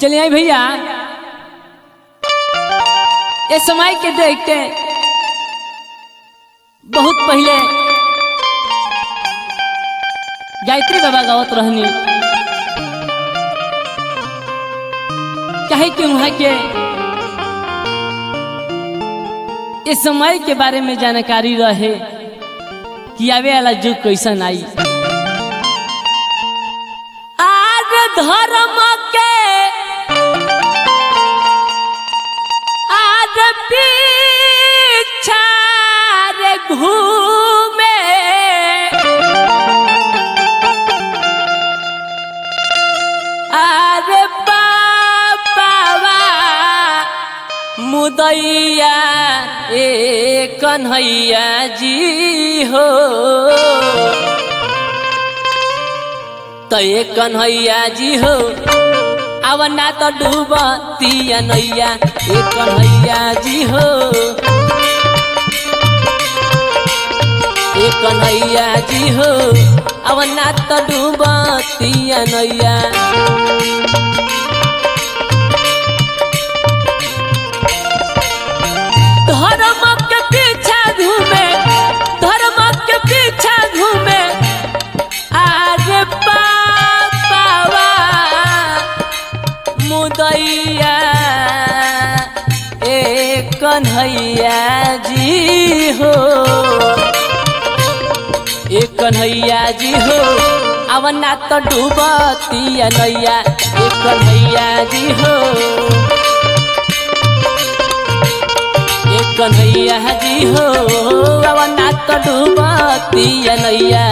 चलिए आई भैया ये समय के देखते बहुत पहले गायत्री बाबा गावत रहनी कहे कि वहाँ के इस समय के बारे में जानकारी रहे कि आवे वाला युग कैसन आई आज धर्म के आज पीछा रे घूमे आज बाबा मुदैया ए कन्हैया जी हो तो ए कन्हैया जी हो अब ना तो डूबतिया नैया ए कन्हैया जी हो ए कन्हैया जी हो अब ना तो डूबतिया नैया धर्म के पीछा घूमे धर्म के पीछा घूमे आरे पावा मुदैया ए कन्हैया जी हो ए कन्हैया जी हो अब ना तो डूबतिया नैया ए कन्हैया जी हो ए कन्हैया जी हो अब ना तो डूबतिया नैया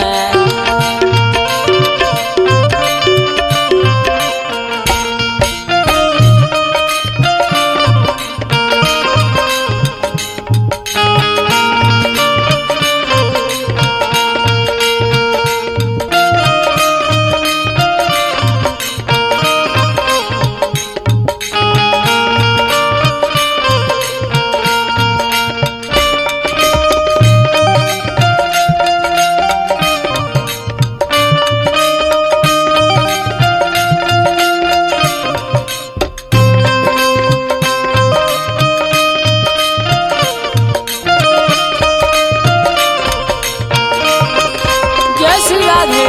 जय श्री राधे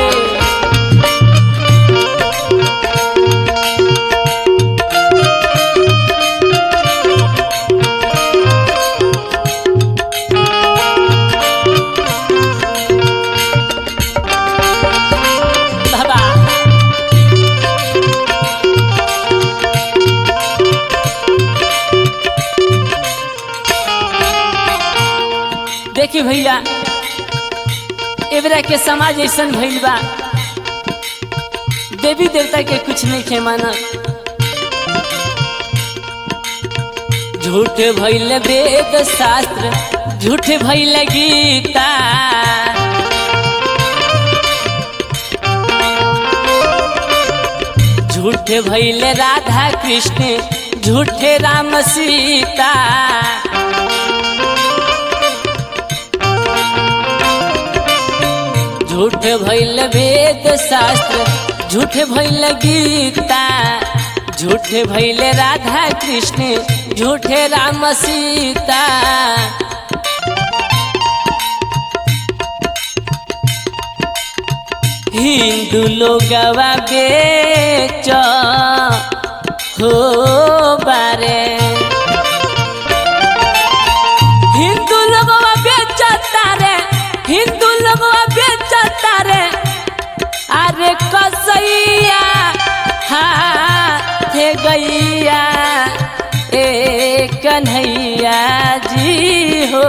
बाबा देखिए भैया एबरा के समाज ऐसा भइल बा देवी देवता के कुछ नहीं खे माना झूठ भइल वेद शास्त्र झूठ भइल गीता झूठ भइल राधा कृष्ण झूठे राम सीता झूठ भइल वेद शास्त्र झूठ भइल गीता झूठ भइल राधा कृष्ण झूठे राम सीता हिंदू लोगवा बेच हो बारे हिंदू लोगवा बेचता रे हिंदू लोगवा बेचता रे अरे कसैया हाथ गैया ए कन्हैया जी हो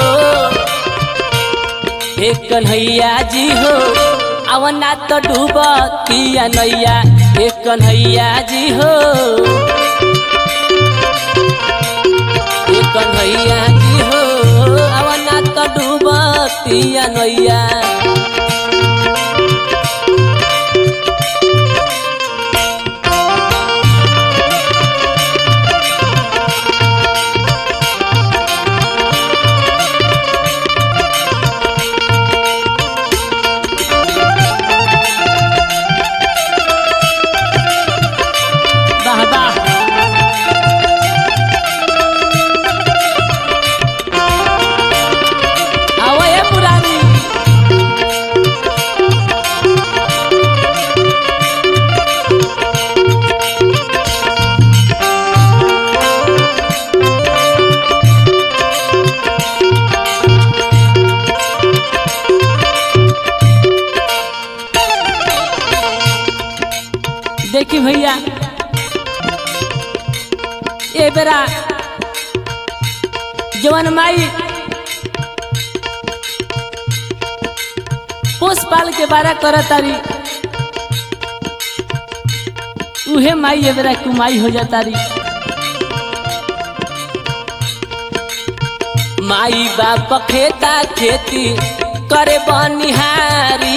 ए कन्हैया जी हो अवना तो डूबतिया नैया ए कन्हैया जी हो ए कन्हैया जी हो अवना तो डूबतिया नैया वाह वाह देखी भैया ए बेरा जवन माई पोस पाल के बारा कर तारी उहे माई ए बेरा कुमाई हो जाता री माई बाप खेता खेती करे बनिहारी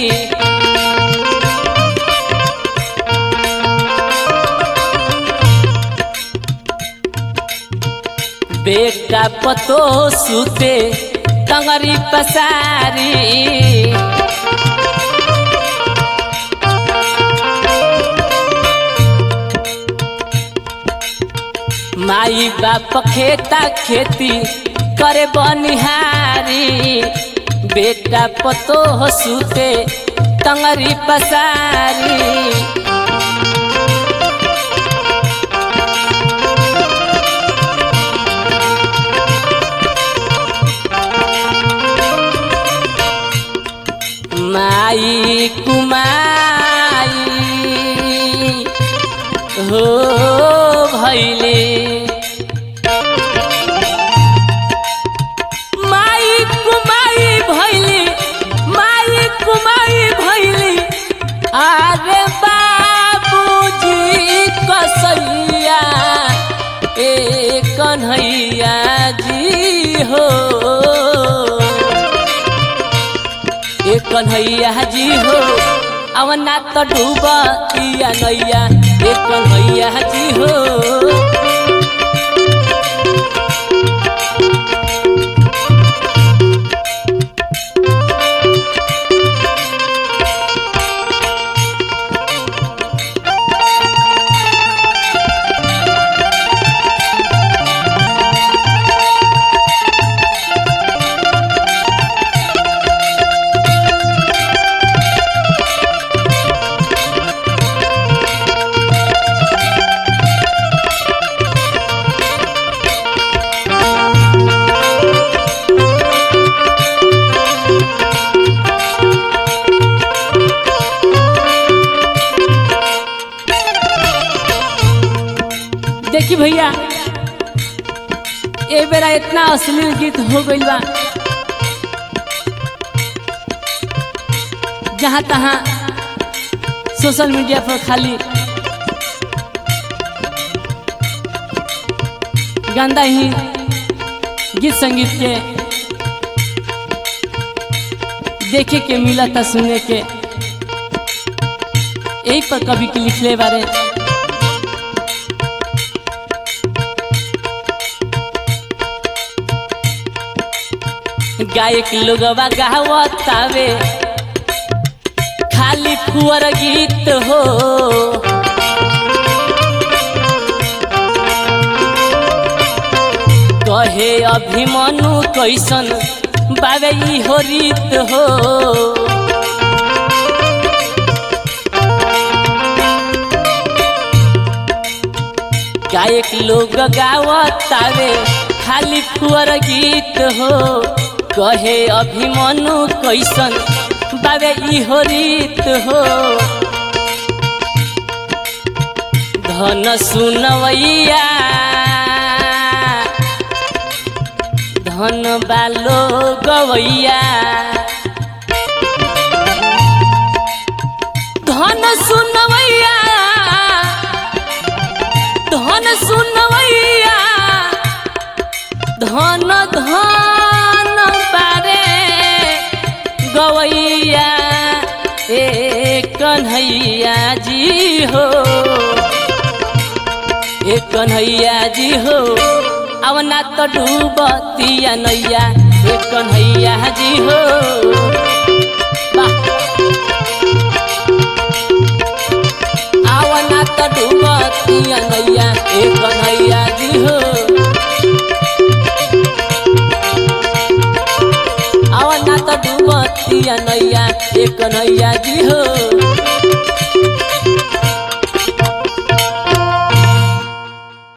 बेटा पतो सुते टंगरी पसारी माई बाप खेता खेती करे बनिहारी बेटा पतो सुते टंगरी पसारी माई कुमाई हो भैले माई कुमाई भैली माई कुमाई भैली अरे बाबूजी कसैया ए कन्हैया जी हो ए कन्हैया जी हो अवना तो डूबिया नैया ए कन्हैया जी हो देखी भैया ए बेरा इतना अश्लील गीत हो गइल बा जहाँ तहाँ सोशल मीडिया पर खाली गंदा ही गीत संगीत के देखे के मिला था सुने के यही पर कभी के लिखले बारे गायक लोगवा गावतावे खाली कुंवर गीत हो कहे अभिमनु कैसन बाबे ई हो रीत हो गायक लोग गावतावे खाली कुंवर गीत हो कहे अभिमनु कैसन बाबे इहो रीत हो धन सुनवैया धन बालो गवैया धन सुनवैया धन सुनवैया धन धन बारे गवैया ए कन्हैया जी हो ए कन्हैया जी हो अब ना तो डूबतिया नैया ए कन्हैया जी हो वाह आव ना तो डूबतिया नैया ए कन्हैया जी हो आव ना तो डूबतिया नैया ए कन्हैया जी हो